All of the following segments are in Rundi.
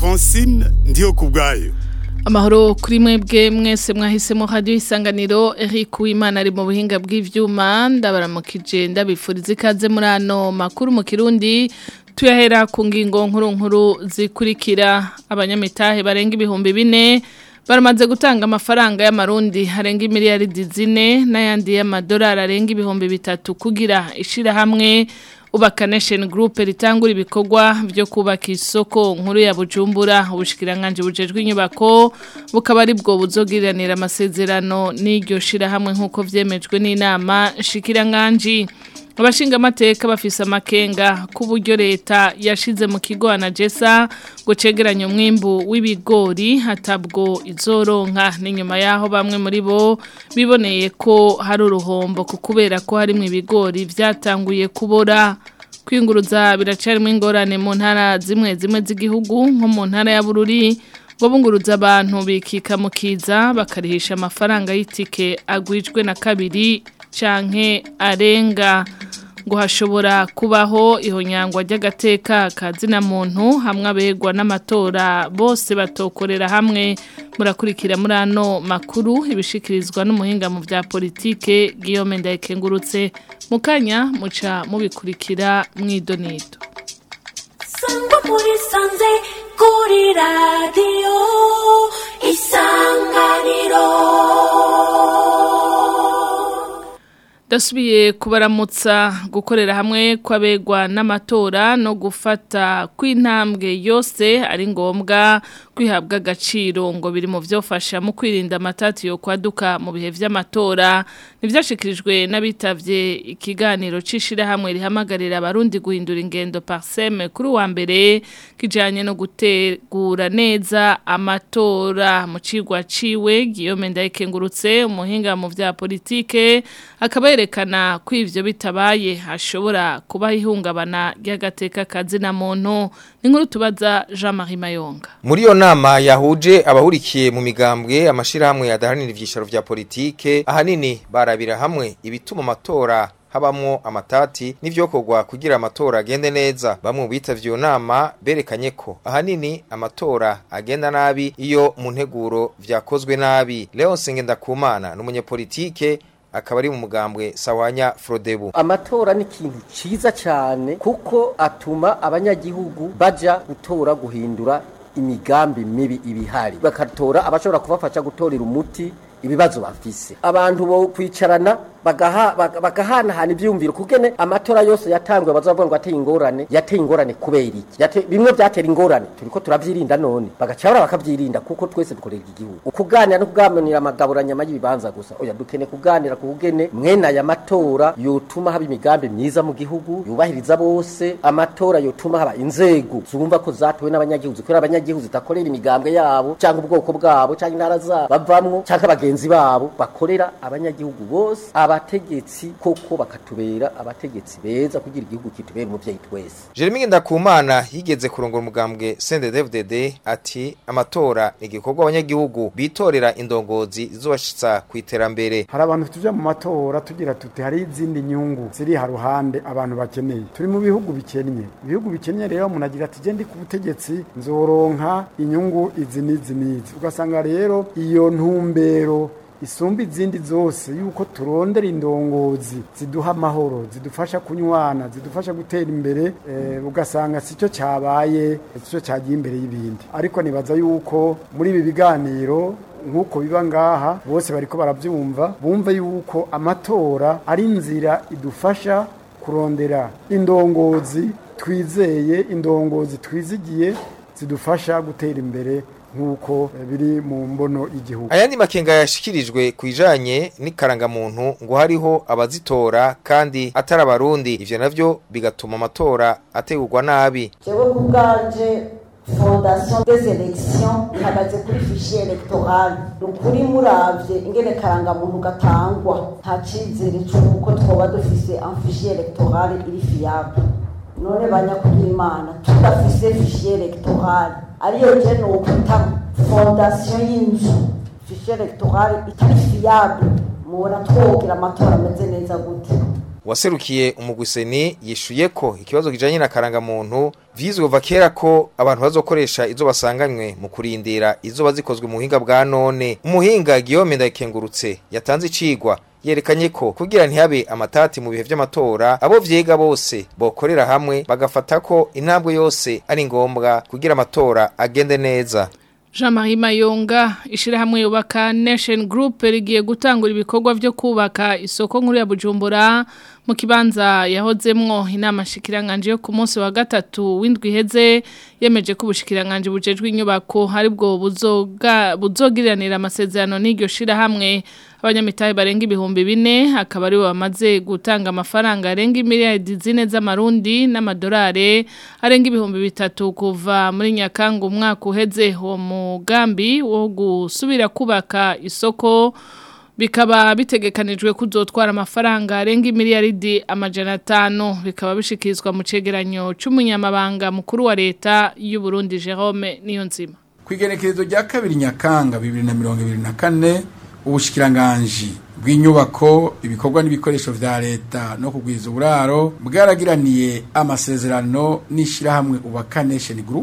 francine ndiyo ku bwayo amahoro kuri mwebwe mwese mwahisemo radio isanganiro Eric Uwimana ari mu buhinga bw'ivyuma ndabaramukije ndabifuriza ikaze muri ano makuru mu Kirundi tuyahera ku ngingo nkuru nkuru zikurikira abanyamitahe barenga ibihumbi bine baramaze gutanga amafaranga y'amarundi harenga imiliyaridi zine n'ayandi y'amadolari arenga ibihumbi bitatu kugira ishira hamwe Ubaka Nation Group ritangura ibikorwa byo kubaka isoko nkuru ya Bujumbura ubushikiranganje bujejwe inyubako bukaba ari bwo buzogiranira amasezerano n'iryo shira hamwe nkuko vyemejwe n'inama shikiranganje abashinga amateka bafise amakenga ku buryo leta yashize mu kigo anagesa ngo cegeranye umwimbu w'ibigori hatabwo izoronka n'inyuma yaho bamwe muri bo biboneye ko hari uruhombo ku kubera ko harimo ibigori byatanguye kubora kwinguruza biracarimo ingorane mu ntara zimwe zimwe z'igihugu nko mu ntara ya bururi ngo bunguruza abantu bikika mu kiza bakarihisha amafaranga y'itike agwijwe na kabiri canke arenga ngo hashobora kubaho ihonyangwa ry'agateka kazina muntu hamwe abegwa n'amatora bose batokorera hamwe murakurikira muri ano makuru ibishikirizwa n'umuhinga mu bya politike Guillaume Ndayikengurutse mukanya muca mubikurikira mwidonido Sangwa muri sanze kuri radio isanganiro Dasubiye kubaramutsa gukorera hamwe kwabegwa n'amatora no gufata kw'intambwe yose ari ngombwa kwihabwa agaciro ngo biri mu vyofasha mu kwirinda amatati yo kwaduka mu bihe vy'amatora nivyashikirijwe n'abitavye ikiganiro cishira hamwe rihamagarira abarundi guhindura ingendo parseme kuri wa mbere kijanye no gutegura neza amatora mu cigwa ciwe Guillaume Ndayikengurutse umuhinga mu vya politike akaba yerekana ko ivyo bitabaye hashobora kuba ihungabana ry'agateka kazina muntu n'inkuru tubaza Jean-Marie Mayonga muri iyo nama yahuje abahurikiye mu migambwe amashirahamwe adaharanira ivyicaro vya politike ahanini barabira hamwe ibituma amatora habamwo amatati n'ivyokorwa kugira amatora agende neza bamwe mu bitavye iyo nama berekanye ko ahanini amatora agenda nabi iyo mu nteguro vyakozwe nabi Leon Ngendakumana n'umunyepolitike akaba ari mu mugambwe sawanya Frodebu amatora ni ikintu ciza cyane kuko atuma abanyagihugu baja gutora guhindura imigambi mibi ibihari bakatora abashobora kubafasha gutorera umuti ibibazo bafise abantu bo kwicarana bagaha bagahanahana ivyumviro kugene amatora yose yatangwe bazavuga ngo ateye ingorane yateye ingorane kubera iki Yate, bimwe byatera ingorane turiko turavyirinda none bagacabura bakavyirinda kuko twese dukorera igihugu ukuganira no kugamanira amagaburanyama y'ibibanza gusa oya dukene kuganira kugene mwene aya matora yotuma haba imigambi myiza mu gihugu yubahiriza bose amatora yotuma haba inzego zumva ko zatowe n'abanyagihugu zikorera abanyagihugu zitakorera imigambwe yabo cyangwa ubwoko bwabo cyangwa intara zabo bavamwo cyangwa abagenzi babo bakorera abanyagihugu bose abategetsi koko bakatubera abategetsi beza kugira igihugu kitubera umuvyeyi twese Jeremy Ngendakumana yigeze kurongora umugambwe CNDD-FDD ati amatora ni igikorwa abanyagihugu bitorera indongozi zizobashitsa ku iterambere hari abantu tuja mu matora tugira tuti hari izindi nyungu ziri haruhande abantu bakeneye turi mu bihugu bikennye ibihugu bikennye rero umuntu agira ati je ndi ku butegetsi nzoronka inyungu izi n'izi n'izi ugasanga rero iyo ntumbero isumba izindi zose yuko turondera indongozi ziduha amahoro zidufasha kunywana zidufasha gutera imbere eh, ugasanga sicyo cyabaye sicyo cyagiye imbere y'ibindi ariko nibaza yuko muri ibi biganiro nk'uko biba ngaha bose bariko barabyumva bumve yuko amatora ari inzira idufasha kurondera indongozi twizeye indongozi twizigiye zidufasha gutera imbere nk'uko biri mu mbono y'igihugu ayandi makenga yashikirijwe ku bijanye n'ikarangamuntu ngo hariho abazitora kandi atari abarundi ivyo navyo bigatuma amatora ategurwa nabi jewe ku bwanje fondation des élections ihagaze kuri fichier electoral ni ukuri muravye ingene karangamuntu gatangwa nta cizere c'uko twoba dufise un fichier electoral iri fiable none banyakugira imana tudafise fichier electoral ariyo je nokwita fondation y'inzu fichier electoral itari fiable mubona twogira amatora ameze neza gute waserukiye umugwiseni yishuye ko ikibazo kijanye na karangamuntu vyizwe kuva kera ko abantu bazokoresha izo basanganywe mu kurindira izo bazikozwe mu buhinga bwa none umuhinga Guillaume Ndayikengurutse yatanze icigwa yerekanye ko kugira ntihabe amatati mu bihe vy'amatora abo vyiga bose bokorera hamwe bagafata ko intambwe yose ari ngombwa kugira amatora agende neza Jean-Marie Mayonga ishirahamwe yubaka Nation Group rigiye gutangura ibikorwa byo kubaka isoko nkuru ya Bujumbura mu kibanza yahozemwo inama shikiranganje yo ku munsi wa gatatu w'indwi heze yemeje ko ubushikiranganje bujejwe inyubako hari bwo buzoga buzogiriranira amasezerano n'iryo shirahamwe abanyamitahe barenga ibihumbi bine akaba ari bamaze gutanga amafaranga arenga miliyari zine z'amarundi n'amadolari arenga ibihumbi bitatu kuva muri nyakanga umwaka uheze uwo mugambi wo gusubira kubaka isoko bikaba bitegekanijwe kuzotwara amafaranga arenga miliyaridi amajana atanu bikaba bishikirizwa mu cegeranyo c'umunyamabanga mukuru wa leta y'u Burundi Jerome Niyonzima kwigenekerezo rya kabiri nyakanga bibiri na mirongo ibiri na kane ubushikiranganji bw'inyubako ibikorwa n'ibikoresho vya leta no kugwiza uburaro bwaragiraniye amasezerano n'ishirahamwe ubaka nation group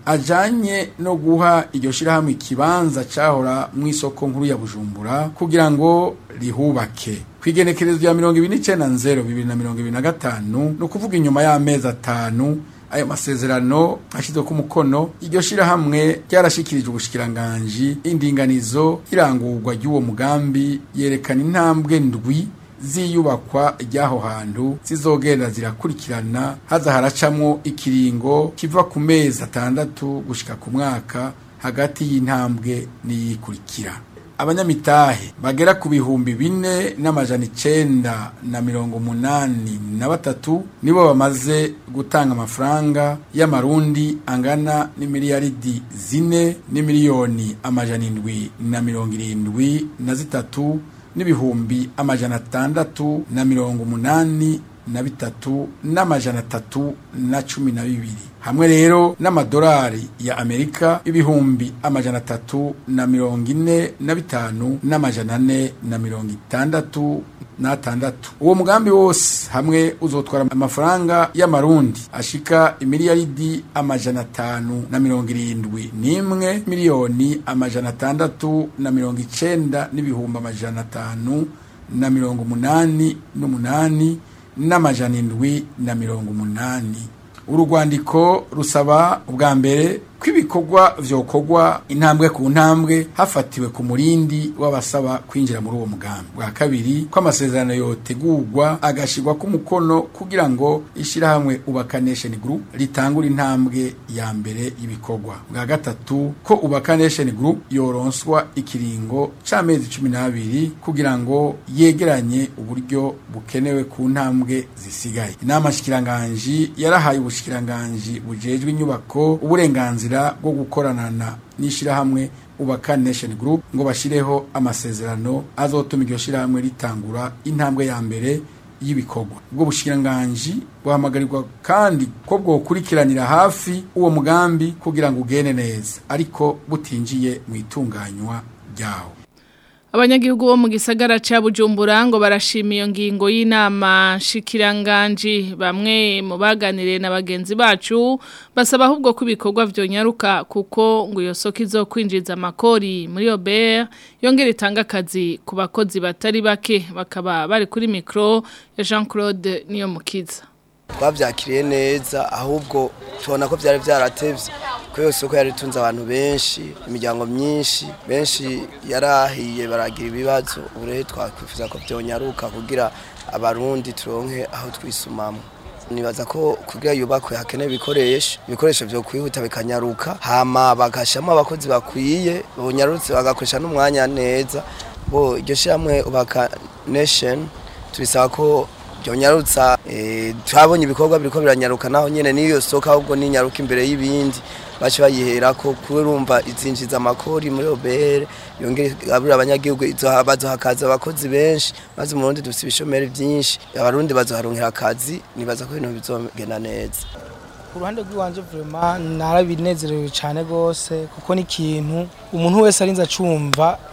ajanye no guha iryo shirahamwe ikibanza cahora mu isoko nkuru ya bujumbura kugira ngo rihubake kwigenekerezo rya mirongo ibiri n'icenda nzero bibiri na mirongo ibiri na gatanu ni ukuvuga inyuma y'amezi atanu ayo masezerano ashizwe ku mukono iryo shirahamwe ryarashikirijwe ubushikiranganji indinganizo irangurwa ry'uwo mugambi yerekana intambwe ndwi ziyubakwa ry'aho hantu zizogenda zirakurikirana haza haracamwo ikiringo kiva ku mezi atandatu gushika ku mwaka hagati y'intambwe n'iyikurikira abanyamitahe bagera ku bihumbi bine n'amajana icenda na mirongo umunani na batatu nibo bamaze gutanga amafaranga y'amarundi angana n'imiliyaridi zine n'imiliyoni amajana indwi na mirongo irindwi na zitatu n'ibihumbi amajana atandatu na mirongo umunani na bitatu n'amajana atatu na cumi na bibiri hamwe rero n'amadolari ya amerika ibihumbi amajana atatu na mirongo ine na bitanu n'amajana ane na mirongo itandatu n'atandatu uwo mugambi wose hamwe uzotwara amafaranga y'amarundi ashika imiliyaridi amajana atanu na mirongo irindwi n'imwe miliyoni amajana atandatu na mirongo icenda n'ibihumbi amajana atanu na mirongo umunani n'umunani n'amajana indwi na mirongo umunani uru rwandiko rusaba ubwa mbere ko ibikorwa vyokorwa intambwe ku ntambwe hafatiwe ku murindi w'abasaba kwinjira muri uwo mugambi bwa kabiri ko amasezerano yotegurwa agashirwa ku mukono kugira ngo ishirahamwe ubaka nation group ritangura intambwe ya mbere y'ibikorwa bwa gatatu ko ubaka nation group yoronswa ikiringo c'amezi cumi n'abiri kugira ngo yegeranye uburyo bukenewe ku ntambwe zisigaye inama shikiranganji yarahaye ubushikiranganji bujejwe inyubako uburenganzira bwo gukoranana n'ishirahamwe ubaka nation group ngo bashireho amasezerano azotuma iryo shirahamwe ritangura intambwe ya mbere y'ibikorwa ubwo bushikiranganji buhamagarirwa kandi ko bwokurikiranira hafi uwo mugambi kugira ngo ugende neza ariko butinjiye mu itunganywa ryawo Abanyagihugu bo mu gisagara ca Bujumbura ngo barashima iyo ngingo y'inama shikiranganji bamwe mu baganiriye na bagenzi bacu basaba ahubwo ko ibikorwa vyonyaruka kuko ngo iyo soko izokwinjiza amakori muri Obert yongera itanga akazi ku bakozi batari bake bakaba bari kuri micro ya Jean-Claude niyo mukiza twabyakiriye neza ahubwo tubona ko byari byaratevye ko iyo soko yari itunze abantu benshi imiryango myinshi benshi yarahiye baragira ibibazo ubu rero twakwifuza ko byonyaruka kugira abarundi turonke aho twisumamo nibaza ko kugira yubakwe hakenewe ibikoresho ibikoresho byo kwihuta bikanyaruka hama bagashamo abakozi bakwiye bonyarutse bagakoresha n'umwanya neza bo iryo shyirahamwe ubaka nation tubisaba ko byonyarutsa twabonye ibikorwa biriko biranyaruka naho nyene n'iyo soko ahubwo ninyaruka imbere y'ibindi bace bayihera ko kurumva izinjiza amakori muri obere yongere abura abanyagihugu bazohakaza abakozi benshi maze mu Burundi dufite ibishomeri byinshi abarundi bazoharonkera akazi nibaza ko ibintu bizogenda neza ku ruhande rw'iwanje vraiment narabinezerewe cyane gose kuko ni ikintu umuntu wese arinze acumva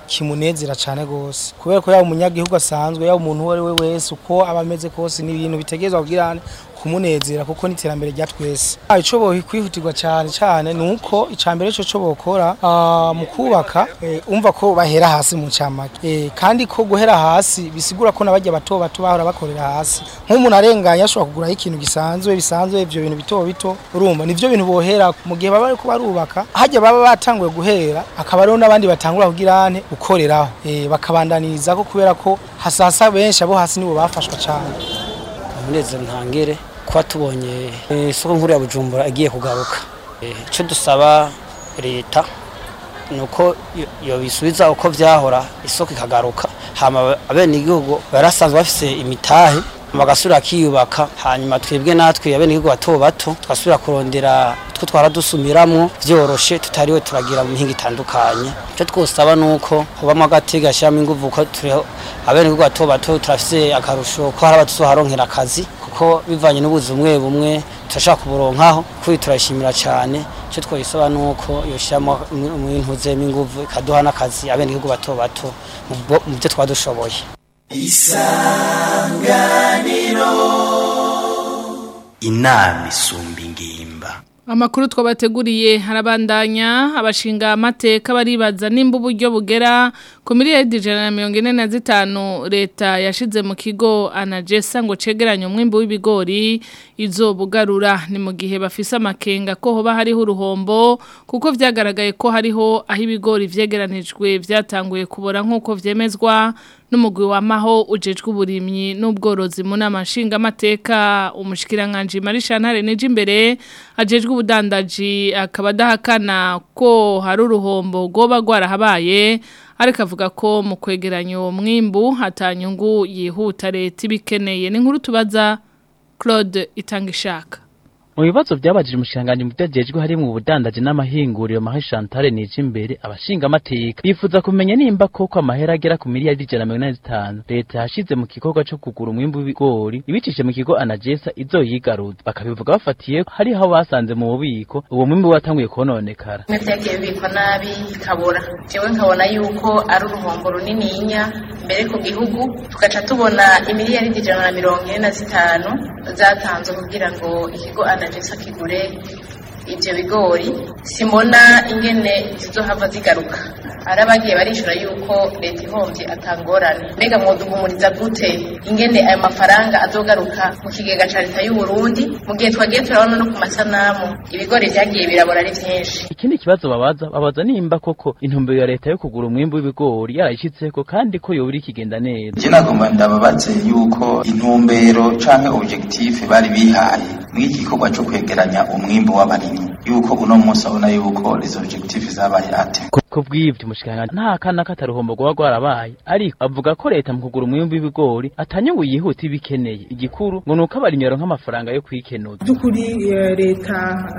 kimunezera cyane gose kubera ko yaba umunyagihugu asanzwe yaba umuntu uwo ari we wese uko aba ameze kose ni ibintu bitegerezwa kugira kumunezera kuko n'iterambere rya twese Ah, ico bokwihutirwa cyane cyane ni uko icambere cyo cyo bokora ah, mu kubaka eh, umva ko bahera hasi mu camake Eh, kandi ko guhera hasi bisigura ko nabajya bato bato bahora bakorera hasi nk'umuntu arenganya ashobora kuguraho ikintu gisanzwe bisanzwe ivyo bintu bito bito urumva nivyo bintu bohera mu gihe baba bariko barubaka hajya baba batanguye guhera akaba ariho n'abandi batangura kugira ane gukoreraho eh, bakabandaniriza ko kubera ko hasasa benshi abo hasi nibo bafashwa cyane umunezero ntangere kuba tubonye eh, isoko nkuru ya bujumbura igiye kugaruka Eh, icyo dusaba leta ni uko yo- yobisubiza uko vyahora isoko ikagaruka hama abenegihugu barasanzwe bafise imitahe bagasubira kiyubaka hanyuma twebwe natwe abenegihugu bato bato tugasubira kurondera utwo twara dusumiramwo vyoroshe tutariwe turagira mu mihinga itandukanye icyo twosaba ni uko hubamwo agatega gashyiramo inguvu ko turiho abenegihugu bato bato turafise akarusho ko hari abadusoharonkera akazi kuko bivanye n'ubuzi bumwe bumwe turashaka kuburonkaho kuri turashimira cyane icyo twayisaba ni uko yoshyiramo ibintu zemo inguvu ikaduha n'akazi abenegihugu bato bato mu bwo- mu byo twaba dushoboye isanganiro inama isumba ingimba Amakuru twabateguriye harabandanya abashinga amateka baribaza nimba uburyo bugera ku miliyari ijana na mirongo ine na zitanu leta yashize mu kigo anagesa ngo cegeranye umwimbu w'ibigori izobugarura ni mu gihe bafise amakenga ko hoba hariho uruhombo kuko vyagaragaye ko hariho aho ibigori vyegeranijwe vyatanguye kubora nk'uko vyemezwa n'umugwi wamaho ujejwe uburimyi n'ubworozi mu nama nshingamateka umushikiranganje Marishantare nije imbere ajejwe ubudandaji akaba adahakana ko hari uruhombo goba gwarahabaye ariko avuga ko mu kwegeranya uwo mwimbu hatanyungu yihuta leta ibikeneye ni nkuru tubaza Claude Itangishaka mu bibazo byabajije umushyiranganje mu byagejwe harimo ubudandaji n'amahinguriro mahe Chantal nije imbere abashinga amateka bifuza kumenya nimba koko amahera agera ku miliyari ijana na mirongo inani zitanu leta yashize mu gikorwa cyo kugura umwimbu w'ibigori ibicishije mu kigo anagesa izoyigaruza bakabivuga bafatiye hari aho basanze mu bubiko uwo mwimbu watanguye kononekara bimwe byagiye bibikwa nabi bikabura jewe nkabona yuko ari uruhombo runininya mbere ku gihugu tugaca tubona imiliyari ijana na mirongo ine na zitanu zatanzwe kugira ngo ikigo anagesa kigure ibyo bigori simbona ingene zizohava zigaruka hari abagiye barishura yuko leta ihombye atangorane mbega mwoduhumuriza gute ingene ayo mafaranga azogaruka mu kigega ca leta y'u Burundi mu gihe twagiye turabona no ku masanamu ibigori vyagiye birabora ari vyinshi ikindi kibazo babaza babaza nimba koko intumbero ya leta yo kugura umwimbu w'ibigori yarayishitseko kandi ko yobura ikigenda neza je nagomba ndababaze yuko intumbero canke objectif bari bihaye mw'iki gikorwa co kwegeranya umwimbu w'abarimyi yuko uno munsi abona yuko les objectifs zabaye ate ko bw'ivyo umushikiranganje nta kana kataruhombo rwaba rwarabaye ariko avuga ko leta mu kugura umwimbu w'ibigori atanyungu yihuta ibikeneye igikuru ngo nuko abarimyi baronka amafaranga yo kwikenuza by'ukuri eh, leta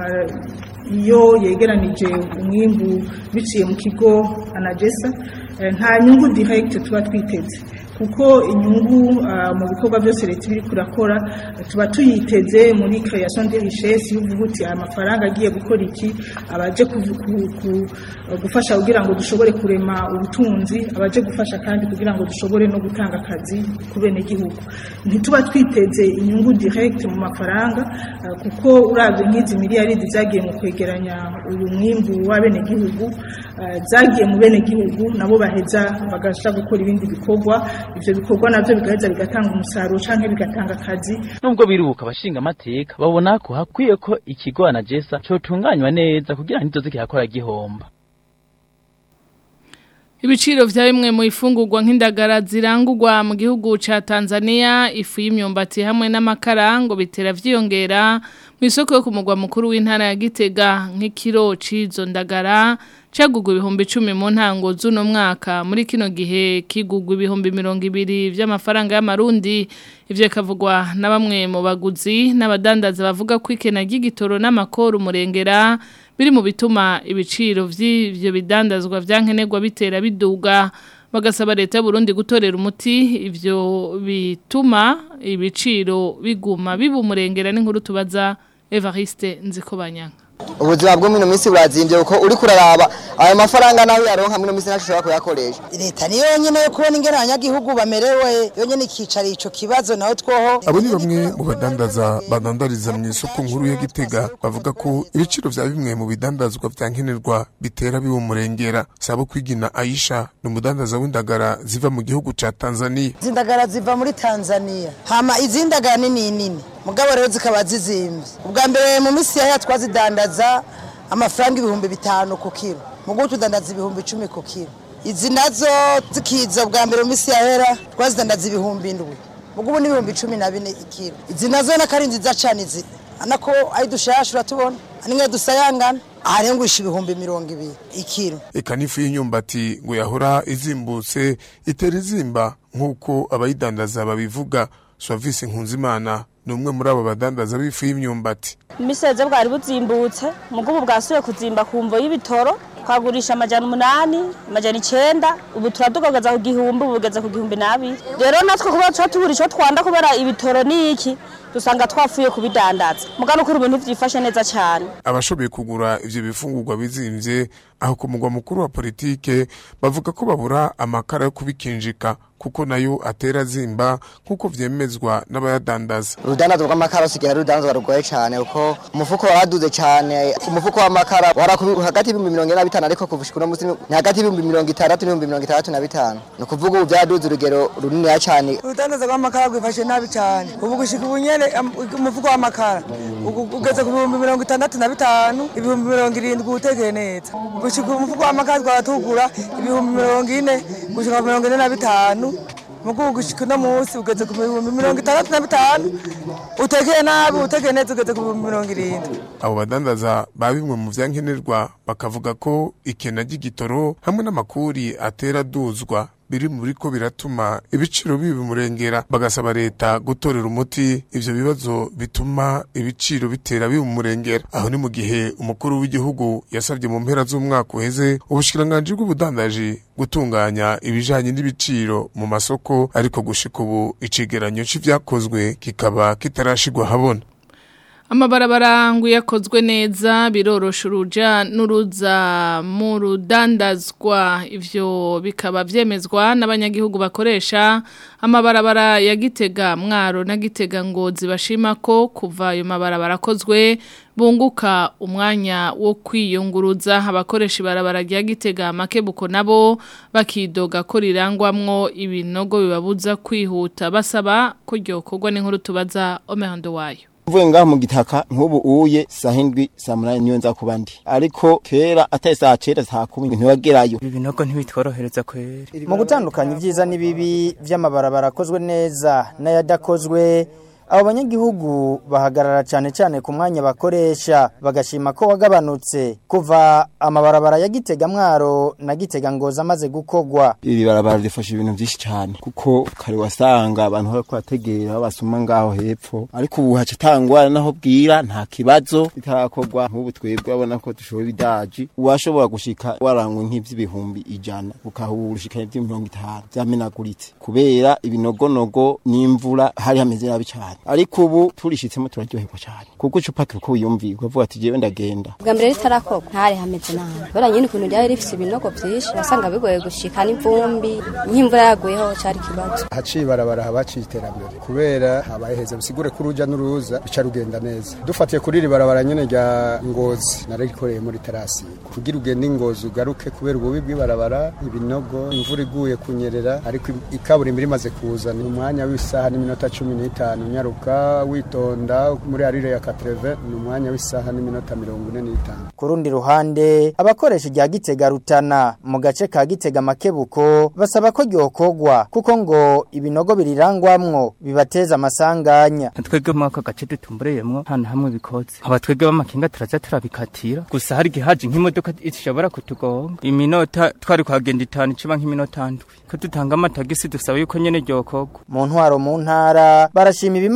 eh, iyo yegeranije umwimbu biciye mu kigo anagesa eh, nta nyungu direct tuba twiteze kuko inyungu ah, mu bikorwa byose leta iri kurakora eh, tuba tuyiteze muri création de richesse y'uvuga uti aya mafaranga agiye gukora iki abaje kuvu- ku- ku- gufasha kugira ngo dushobore kurema ubutunzi abaje gufasha kandi kugira ngo dushobore no gutanga akazi ku benegihugu ntituba twiteze inyungu direct mu mafaranga eh, kuko uravye nk'izi miliyaridi zagiye mu kwegeranya uyu mwimbu w'abenegihugu eh, zagiye mu benegihugu nabo baheza bagasha gukora ibindi bikorwa ivyo bikorwa navyo bigaheza bigatanga umusaruro canke bigatanga akazi nubwo biruka abashinga amateka babona ko hakwiye ko ikigo anagesa cotunganywa neza kugira ntizoze kirakora gihomba Ibiciro vya bimwe mu ifungurwa nk'indagara zirangurwa mu gihugu ca Tanzania ifu y'imyumbati hamwe n'amakara ngo bitera vyiyongera mu isoko yo kumugwa mukuru w'intara ya Gitega nk'ikiro cizo ndagara cagugwa ibihumbi 10 mu ntango z'uno mwaka muri kino gihe kigugwa ibihumbi 200 vy'amafaranga y'amarundi ivyo kavugwa na bamwe mu baguzi n'abadandaza bavuga ko ikena ry'igitoro n'amakoro umurengera biri mu bituma ibiciro vy'ivyo bidandazwa vyankenerwa bitera biduga bagasaba leta y'u Burundi gutorera umuti ivyo bituma ibiciro biguma biba umurengera n'inkuru tubaza Evariste Nzikobanyanga ubuzima bwo mino minsi burazimbye kuko uri kuraraba ayo mafaranga naho yaronka mino minsi ntashobora kuyakoresha leta niyo yonyene yo kubona ingene abanyagihugu bamerewe yonyene ikicara ico kibazo naho twoho abo ni bamwe mu badandaza badandariza mu isoko nkuru ya Gitega bavuga ko ibiciro vya bimwe mu bidandazwa vya nkenerwa bitera biwumurengera sabo kwigina Aisha ni umudandaza w'indagara ziva mu gihugu ca Tanzania zindagara ziva muri Tanzania hama izindagara nini nini mugabo rero zikaba zizimvye ubwa mbere mu misi yaya twazidandaza amafaranga ibihumbi bitanu ku kiro mugubu tudandaza ibihumbi icumi ku kiro izi nazo zikiza ubwa mbere mu misi yahera twazidandaza ibihumbi indwi mugubu n'ibihumbi cumi na bine ikiro izi nazo nakari nziza cane izi anako ari dushasha uratubona nimwe dusayangana aha rero ngurisha ibihumbi mirongo ibiri ikiro eka n'ifu y'imyumbati ngo yahora izimbutse itera izimba nk'uko abayidandaza babivuga Suavisi Nkunzimana ni umwe muri abo badandaza b'ifu y'imyumbati imiseze bwari buzimbutse mugubu bwasuye kuzimba ku mvo y'ibitoro twagurisha amajana umunani amajana icenda ubu turadugagaza ku gihumbi ubu bugeze ku gihumbi n'abiri rero natwe kuba tuba tubura ico twanda kubera ibitoro ni iki dusanga twafuye kubidandaza mugano kuri ibintu vyifashe neza cyane abashoboye kugura ivyo bifungurwa bizimvye aho ku mugwa mukuru wa politike bavuga ko babura amakara yo kubikinjika kuko nayo atera zimba nk'uko vyemezwa n'abayadandaza urudandazwa rw'amakara usigaye ari urudandazwa rugoye cyane kuko umufuko waraduze cyane umufuko w'amakara wara hagati y'ibihumbi mirongo ine na bitanu ariko kuvushika uno munsi ni hagati y'ibihumbi mirongo itandatu n'ibihumbi mirongo itandatu na bitanu ni ukuvuga ubu vyaduze urugero runiniya cyane urudandazwa rw'amakara rwifashe nabi cyane ubu gushika ubu nyene umufuko w'amakara ugeze ku bihumbi mirongo itandatu na bitanu ibihumbi mirongo irindwi utekeye neza gushika umufuko w'amakara twaba tugura ibihumbi mirongo ine gushika ku mirongo ine na bitanu mugubu gushika uno munsi ugeze ku bihumbi mirongo itandatu na bitanu utekeye nabi utekeye neza ugeze ku bihumbi mirongo irindwi abo badandaza ba bimwe mu vyankenerwa bakavuga ko ikena ry'igitoro hamwe n'amakuri atera duzwa biri mu biriko biratuma ibiciro bibimurengera bagasaba leta gutorera umuti ivyo bibazo bituma ibiciro bitera bibimurengera aho ni mu gihe umukuru w'igihugu yasabye mu mpera z'umwaka uheze ubushikiranganji bw'ubudandaji gutunganya ibijanye n'ibiciro mu masoko ariko gushika ubu icegeranyo c'ivyakozwe kikaba kitarashigwa habona Amabarabara ngo yakozwe neza birorosha uruja n'uruza mu rudandazwa ivyo bikaba vyemezwa n'abanyagihugu bakoresha amabarabara ya Gitega mwaro na Gitega ngo zibashima ko kuva ayo mabarabara akozwe bunguka umwanya wo kwiyunguruza abakoresha ibarabara rya Gitega makebuko nabo bakidoga ko rirangwamwo ibinogo bibabuza kwihuta basaba ko ryokorwa n'inkuru tubaza Omehondo wayo mvuye ngaho mu gitaka nk'ubu uye saa hindwi saa munani niyo nza kuba ndi ariko kera atari saa cenda saa kumi ntiwagerayo ibi binogo ntibitworohereza kweri mu gutandukanya ibyiza n'ibibi vy'amabarabara akozwe neza n'ayadakozwe abo banyagihugu bahagarara cyane cyane ku mwanya bakoresha bagashima ko wagabanutse kuva amabarabara ya Gitega mwaro na Gitega ngoza amaze gukogwa iri barabara rifasha ibintu byinshi cyane kuko kare wasanga abantu bariko bategera basuma ngaho hepfo ariko ubu haca tangwa naho bwira nta kibazo bitarakorwa nk'ubu twebwe abona ko dushobora idaji uwashobora gushika warangwe nk'ivy'ibihumbi ijana ukahura ushika ivy'imirongo itanu vyamenaguritse kubera ibinogonogo n'imvura hari hameze nabi cyane ariko ubu turishitsemo turaryoherwa cyane kuko icupa turiko wiyumviye ukavuga ati jewe ndagenda bwa mbere ritarakorwa ntari hameze nabi kubera nyine ukuntu ryari rifise ibinogo vyinshi wasanga bigoye gushika n'ivumbi nk'imvura yaguyeho cari ikibazo haciye ibarabara haba haciye iterambere kubera habaye heza bisigure ko uruja n'uruza bica rugenda neza dufatiye kuri iri barabara nyene rya ngozi nararikoreye muri terasi kugira ugende ingozi ugaruke kubera ububi bw'ibarabara ibinogo imvura iguye kunyerera ariko ikaburimbi rimaze kuza ni umwanya w'isaha n'iminota cumi n'itanu nyaruka witonda muri arire ya katreve ni umwanya w'isaha n'iminota mirongo ine n'itanu ku rundi ruhande abakoresha irya Gitega Rutana mu gace ka Gitega Makebuko basaba ko ryokogwa kuko ngo ibinogo birirangwamwo bibateza amasanganya twebwe muri ako gace dutumbureyemwo nta na hamwe bikoze aba twebwe b'amakinga turaza turabikatira gusa hari igihe haje nk'imodoka ishobora kutugonga iminota twari kuhagenda itanu icuba nk'iminota ndwi ko dutanga amatagisi dusaba yuko nyene ryokogwa mu ntwaro mu ntara barashima ibimaze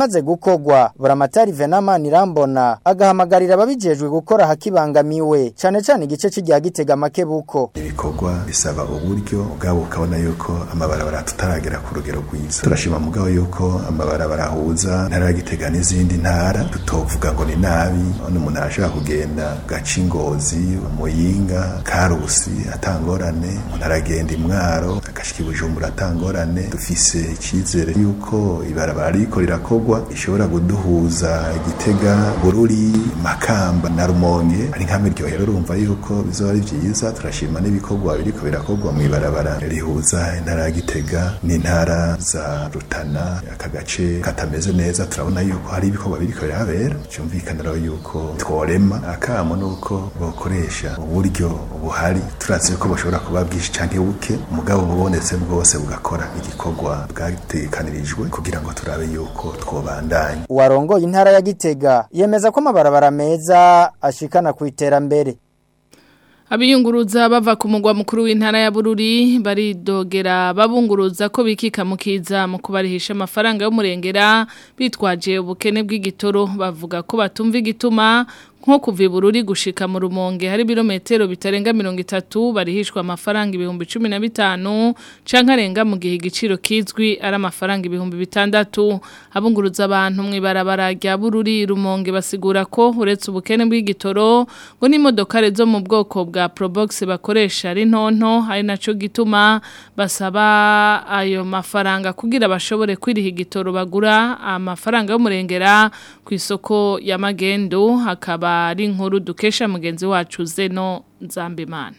ibimaze gukogwa buramatari Venama Nirambona agahamagarira ababijejwe gukora hakibangamiwe cane cane igice c'irya gitega makebuko ibikorwa bisaba uburyo ubwabo ukabona yuko amabarabara tutaragera ku rugero rwiza turashima mugabo yuko amabarabara ahuza ntara ya gitega n'izindi ntara tutovuga ngo ni nabi none umuntu arashobora kugenda gaca ingozi muyinga karusi atangorane umuntu aragenda imwaro agashika ibujumbura atangorane dufise icyizere yuko ibarabara riko rirakogwa ishobora kuduhuza igitega bururi makamba na rumonge ari nka miryohero urumva yuko bizoba ari vyiza turashima n'ibikorwa biriko birakogwa mu ibarabara rihuza intara ya gitega n'intara za rutana aka gace katameze neza turabona yuko hari ibikorwa biriko birahabera cyumvikana rero yuko tworema akamo nuko bokoresha uburyo buhari turazi ko bashobora kuba bwinshi canke buke umugabo bubonetse bwose bugakora igikorwa bwatekanirijwe kugira ngo turabe yuko twobandanya uwarongoye intara ya gitega yemeza ko amabarabara meza ashikana ku iterambere Abiyunguruza bava ku mugwa mukuru w'intara ya Bururi baridogera babunguruza ko bikika mukiza mu kubarihisha amafaranga y'umurengera bitwaje ubukene bw'igitoro bavuga ko batumva igituma nko kuva ibururi gushika mu rumonge hari birometero bitarenga mirongo itatu barihishwa amafaranga ibihumbi cumi na bitanu canke arenga mu gihe igiciro kizwi ari amafaranga ibihumbi bitandatu abunguruza abantu mw'ibarabara rya bururi rumonge basigura ko uretse ubukene bw'igitoro ngo n'imodokare zo mu bwoko bwa probox bakoresha ari ntonto ari naco gituma basaba ayo mafaranga kugira bashobore kwiriha igitoro bagura amafaranga y'umurengera ku isoko ya magendo hakaba ari inkuru dukesha mugenzi wacu zeno nzambimana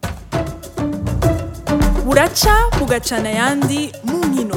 buraca bugacana ayandi mu nkino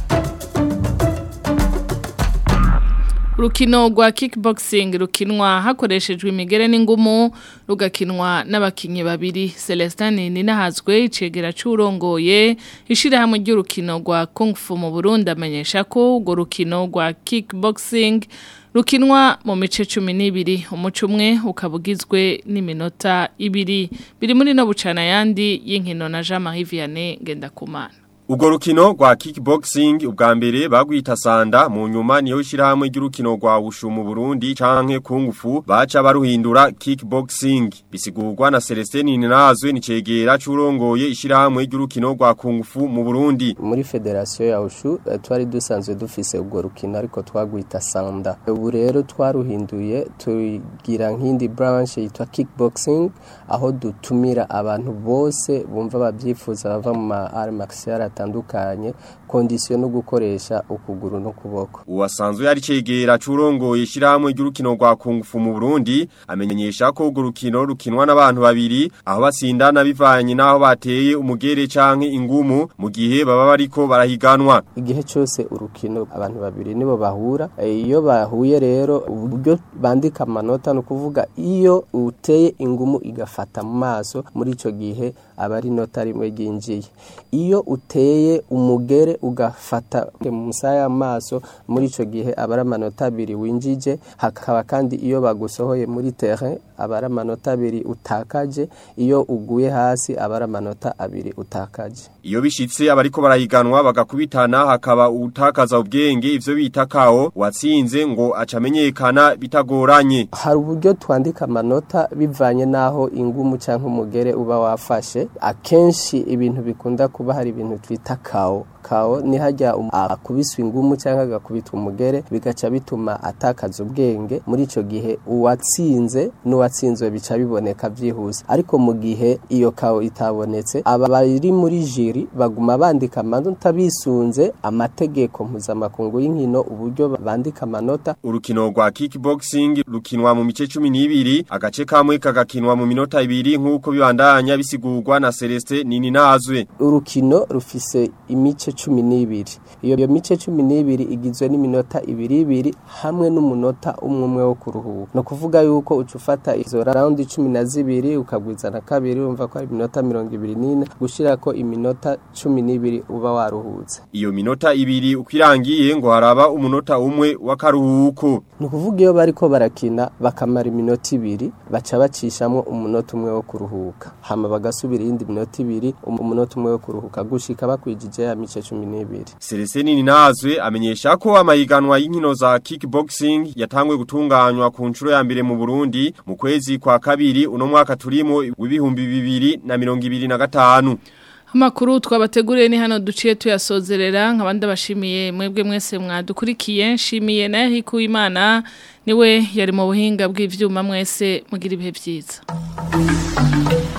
Urukino rwa kickboxing rukinwa hakoreshejwe imigere n'ingumu rugakinwa n'abakinyi babiri Celestin Ninahazwe icegera curongoye ishirahamwe ry'urukino rwa Kung Fu mu Burundi amenyesha ko urwo rukino rwa kickboxing rukinwa mu mice 12 umuco umwe ukabugizwe n'iminota ibiri biri muri no bucana yandi y'inkino na Jean-Marie Vianney Gendakumana Ugo rukino rwa kickboxing ubwa mbere bagwita sanda mu nyuma niyo ishirahamwe ry'urukino rwa wushu mu Burundi canke kungufu baca baruhindura kickboxing bisigurwa na Celestin Ninazwe nicegera curongoye ishirahamwe ry'urukino rwa kungufu mu Burundi muri federation ya wushu twari dusanzwe dufise ubwo rukino ariko twagwita sanda ubu rero twaruhinduye tugira nk'indi branch yitwa kickboxing aho dutumira abantu bose bumva babyifuza bava mu ma arts martial atandukanye kondisiyo no gukoresha ukuguru no kuboko uwasanzwe yari cegera curongoye ishirahamwe ry'urukino rwa kungufu mu Burundi amenyesha ko urwo rukino rukinwa n'abantu babiri aho batsindana bivanye naho bateye umugere canke ingumu mu gihe baba bariko barahiganwa igihe cyose urukino abantu babiri nibo bahura iyo bahuye rero uburyo bandika amanota no kuvuga iyo uteye ingumu igafata mu maso muri ico gihe aba ari nota rimwe ryinjiye iyo uteye umugere ugafata mu musaya y'amaso muri ico gihe aba ari amanota abiri winjije hakaba kandi iyo bagusohoye muri terrain aba ari amanota abiri utakaje iyo uguye hasi aba ari amanota abiri utakaje iyo bishitse abariko barahiganwa bagakubitana hakaba utakaza ubwenge ivyo bita kao watsinze ngo acamenyekana bitagoranye hari uburyo twandika amanota bivanye naho ingumu canke umugere uba wafashe akenshi ibintu bikunda kuba hari ibintu twita kao kao ni hajya akubiswa ingumu cyangwa agakubitwa umugere bigaca bituma atakaza ubwenge muri ico gihe uwatsinze n'uwatsinzwe bica biboneka byihuse ariko mu gihe iyo kao itabonetse aba bari muri jiri baguma bandika amanota bisunze amategeko mpuzamakungu y'inkino uburyo bandika amanota urukino rwa kickboxing rukinwa mu mice 12 agace kamwe kagakinwa mu minota ibiri nk'uko bibandanya bisigurwa na Celeste nini nazwe urukino rufise imice cumi n'ibiri iyo mice cumi n'ibiri igizwe n'iminota ibiri ibiri hamwe n'umunota umwe umwe wo kuruhuka ni ukuvuga yuko uca ufata izo rawundi cumi na zibiri ukagwiza na kabiri wumva ko ari iminota mirongo ibiri n'ine gushyira ko iminota cumi n'ibiri uba waruhutse iyo minota ibiri uko irangiye ngo haraba umunota umwe w'akaruhuko ni ukuvuga iyo bariko barakina bakamara iminota ibiri baca bacishamo umunota umwe wo kuruhuka hama bagasubira iyindi minota ibiri umunota umwe wo kuruhuka gushika bakwijije ya mice 12 Celestine Ninazwe amenyesha ko amahiganwa y'inkino za kickboxing yatangwe gutunganywa ku nshuro ya mbere mu Burundi mu kwezi kwa kabiri uno mwaka turimo w'ibihumbi bibiri na mirongo ibiri na gatanu. Amakuru twabateguriye ni hano duciye tuyasozerera nk'abandi bashimiye mwebwe mwese mwadukurikiye nshimiye na Eric Uwimana niwe yari mu buhinga bw'ivyuma mwese mugira ibihe byiza.